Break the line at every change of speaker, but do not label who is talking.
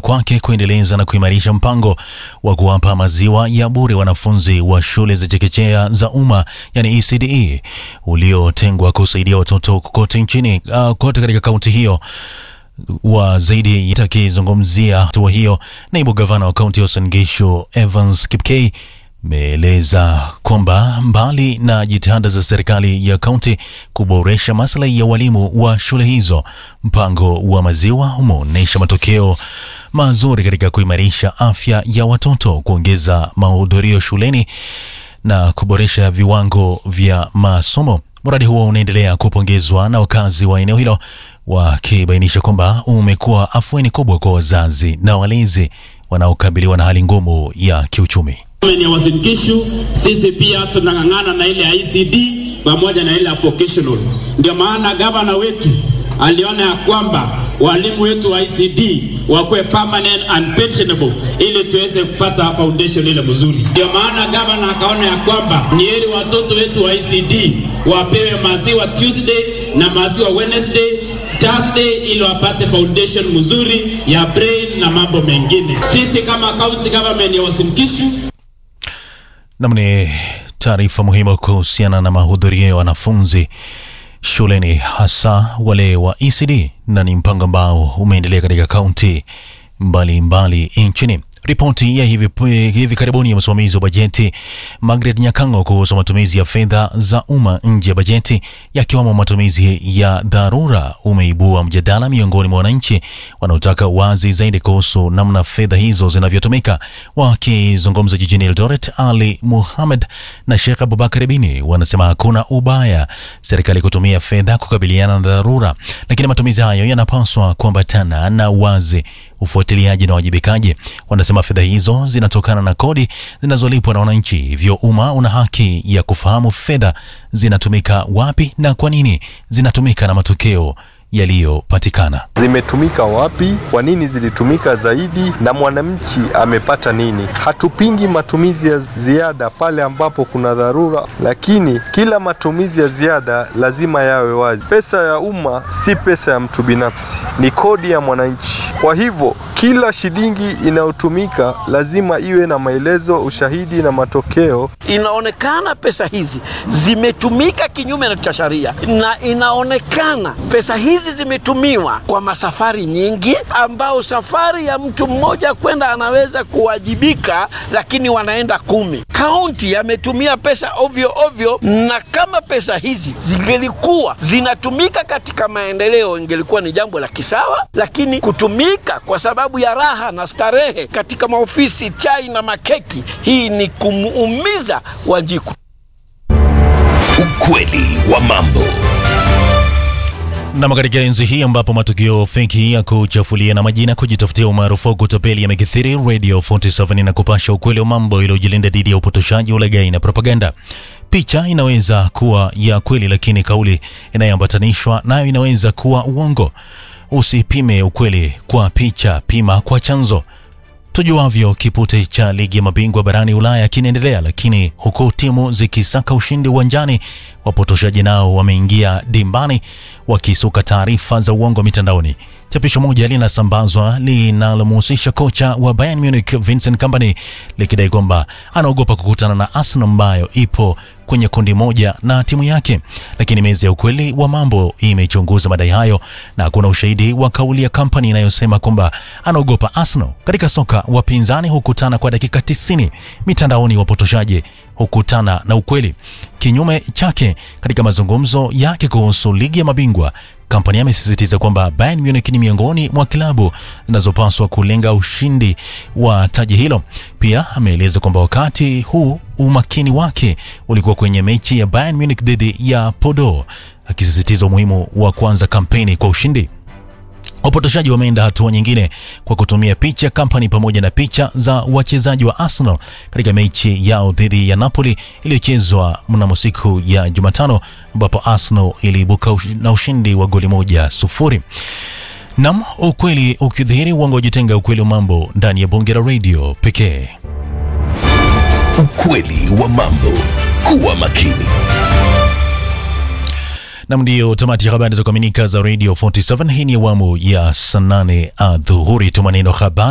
kwake kuendeleza na kuimarisha mpango wa kuwapa maziwa ya bure wanafunzi wa shule za chekechea za umma yani ECDE uliotengwa kusaidia watoto kote nchini uh, kote katika kaunti hiyo wa zaidi akizungumzia hatua hiyo, naibu gavana wa kaunti ya Uasin Gishu Evans Kipkei ameeleza kwamba mbali na jitihada za serikali ya kaunti kuboresha maslahi ya walimu wa shule hizo, mpango wa maziwa umeonyesha matokeo mazuri katika kuimarisha afya ya watoto, kuongeza mahudhurio shuleni na kuboresha viwango vya masomo. Mradi huo unaendelea kupongezwa na wakazi wa eneo hilo wakibainisha kwamba umekuwa afueni kubwa kwa wazazi na walezi wanaokabiliwa na hali ngumu ya kiuchumi.
ya Uasin Gishu, sisi pia tunang'ang'ana na ile ya ICD pamoja na ile ya vocational. Ndio maana gavana wetu aliona ya kwamba walimu wetu wa ICD wakuwe permanent and pensionable ili tuweze kupata foundation ile mzuri. Ndio maana gavana akaona ya kwamba ni heri watoto wetu wa ICD wapewe maziwa Tuesday na maziwa Wednesday Thursday ili wapate foundation mzuri ya brain na mambo mengine. Sisi kama county government ya Uasin Gishu
Nam ni taarifa muhimu kuhusiana na mahudhurio ya wanafunzi shuleni hasa wale wa ECD na ni mpango ambao umeendelea katika kaunti mbalimbali nchini. Ripoti ya hivi, hivi karibuni ya msimamizi wa bajeti Margaret Nyakango kuhusu matumizi ya fedha za umma nje ya bajeti yakiwemo matumizi ya dharura umeibua mjadala miongoni mwa wananchi wanaotaka wazi zaidi kuhusu namna fedha hizo zinavyotumika. Wakizungumza jijini Eldoret, Ali Muhammad na Sheikh Abubakar Bini wanasema hakuna ubaya serikali kutumia fedha kukabiliana na dharura, lakini matumizi hayo yanapaswa kuambatana na wazi ufuatiliaji na wajibikaji. Wanasema fedha hizo zinatokana na kodi zinazolipwa na wananchi, hivyo umma una haki ya kufahamu fedha zinatumika wapi na kwa nini zinatumika na matokeo yaliyopatikana.
Zimetumika wapi? Kwa nini zilitumika zaidi? Na mwananchi amepata nini? Hatupingi matumizi ya ziada pale ambapo kuna dharura, lakini kila matumizi ya ziada lazima yawe wazi. Pesa ya umma si pesa ya mtu binafsi, ni kodi ya mwananchi. Kwa hivyo kila shilingi inayotumika lazima iwe na maelezo, ushahidi na matokeo.
Inaonekana pesa hizi zimetumika kinyume cha sheria, na inaonekana pesa hizi zimetumiwa kwa masafari nyingi, ambao safari ya mtu mmoja kwenda anaweza kuwajibika, lakini wanaenda kumi. Kaunti ametumia pesa ovyo ovyo, na kama pesa hizi zingelikuwa zinatumika katika maendeleo, ingelikuwa ni jambo la kisawa, lakini kutumika kwa sababu ya raha na starehe katika maofisi, chai na makeki, hii ni kumuumiza Wanjiku.
Ukweli wa mambo.
Nam, katika enzi hii ambapo matukio feki ya kuchafulia na majina kujitafutia umaarufu wa kutapeli yamekithiri, Radio 47 na kupasha ukweli wa mambo iliyojilinda dhidi ya upotoshaji, ulaghai na propaganda. Picha inaweza kuwa ya kweli, lakini kauli inayoambatanishwa nayo inaweza kuwa uongo. Usipime ukweli kwa picha, pima kwa chanzo. Tujuavyo, kipute cha ligi ya mabingwa barani Ulaya kinaendelea, lakini huku timu zikisaka ushindi uwanjani, wapotoshaji nao wameingia dimbani wakisuka taarifa za uongo mitandaoni. Chapisho moja linasambazwa linalomhusisha kocha wa Bayern Munich Vincent Kompany likidai kwamba anaogopa kukutana na Arsenal ambayo ipo kwenye kundi moja na timu yake, lakini meza ya ukweli wa mambo imechunguza madai hayo na kuna ushahidi wa kauli ya Kompany inayosema kwamba anaogopa Arsenal. Katika soka, wapinzani hukutana kwa dakika 90. Mitandaoni, wapotoshaji hukutana na ukweli. Kinyume chake, katika mazungumzo yake kuhusu ligi ya mabingwa Kompany amesisitiza kwamba Bayern Munich ni miongoni mwa klabu zinazopaswa kulenga ushindi wa taji hilo. Pia ameeleza kwamba wakati huu umakini wake ulikuwa kwenye mechi ya Bayern Munich dhidi ya Bordeaux, akisisitiza umuhimu wa kuanza kampeni kwa ushindi. Wapotoshaji wameenda hatua nyingine kwa kutumia picha Kompany pamoja na picha za wachezaji wa Arsenal katika mechi yao dhidi ya Napoli iliyochezwa mnamo siku ya Jumatano, ambapo Arsenal iliibuka na ushindi wa goli moja sufuri. Nam, ukweli ukidhihiri, uongo ujitenga. Ukweli wa mambo ndani ya bonge la radio pekee.
Ukweli wa mambo. Kuwa makini.
Nam, ndiyo tamati ya habari za kuaminika za Radio 47. Hii ni awamu ya saa nane adhuhuri. Tuma neno habari